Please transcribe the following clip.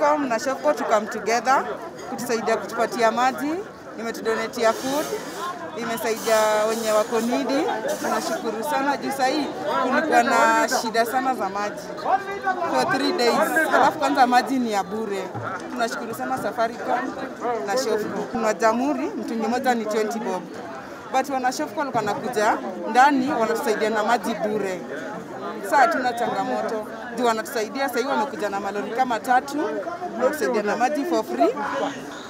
Safaricom na Shopco to come together kutusaidia kutupatia maji, imetudonetia food, imesaidia wenye wako nidi. Tunashukuru sana juu sahii kulikuwa na shida sana za maji for three days, alafu kwanza maji ni ya bure. Tunashukuru sana Safaricom na Shopco. Kuna jamhuri mtungi moja ni 20 bob, but wana Shopco walikuwa wanakuja ndani wanatusaidia na maji bure. Saa hatuna changamoto juu wanatusaidia. Sahii wamekuja na malori kama tatu, wanatusaidia na maji for free